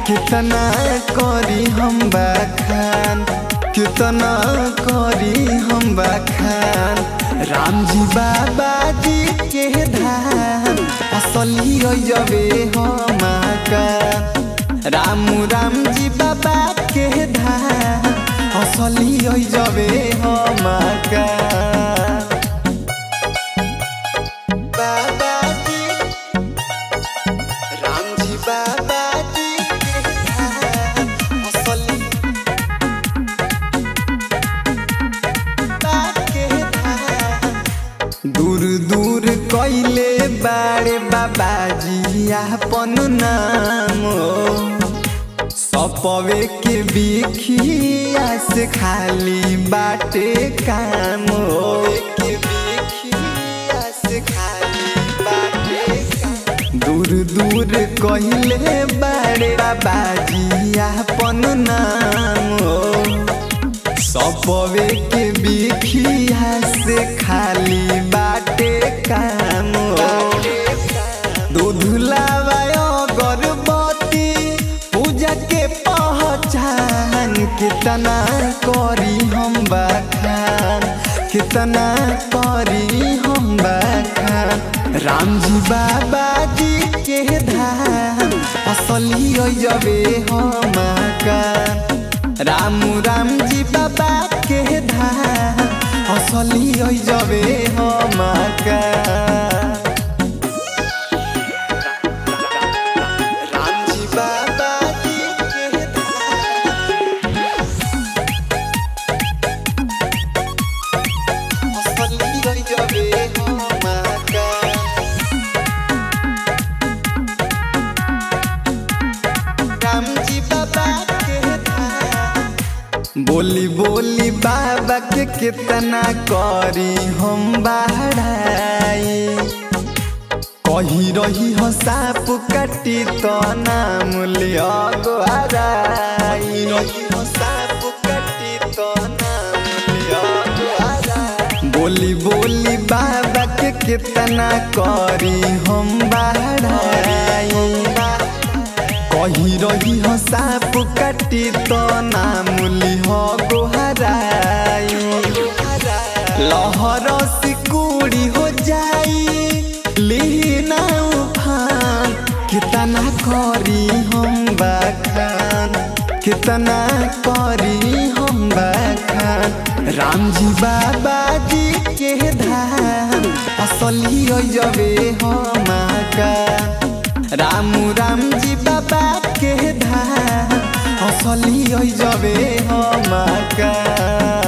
कितना करी हम बखान कितना करी हम बखान राम जी बाबा जी के धाम असली जबे हम का राम राम जी बाबा के धाम असली जबे हम का बाबा जी राम जी बाबा जी के धाम असली के धाम दूर दूर कैले बारे बाबाजी आपन नाम सपवे के बिखिया से खाली बाटे काम के बिखिया से खाली बाटे काम दूर दूर कहले बारे बाबाजी आपन नाम सपवे के बिखिया से खाली बाटे काम दूध लावायो गर्भवती पूजा के पहचान कितना करी हम बखान कितना करी हम बखान राम जी बाबा जी के धाम असली जबे हम का राम राम जी बाबा के धाम असली जबे हम का राम जी बाबा जी के धाम असली जबे हम का राम जी बाबा के धाम बोली बोली बाबा के कितना करी हम बाहराई कही रही हो साप काटी तो नाम लिया गोहराई रही हो साप काटी तो नाम लिया गोहराई बोली बोली बाबा के कितना करी हम बाहराई कही रही हो साप काटी तो नाम लिह गोहराई लहर सिकुड़ी हो जाई लीना उफान कितना करी हम बखान कितना करी हम बखान राम जी बाबा जी के धाम असली जबे हम का राम राम जी बाबा के धाम असली जबे हम का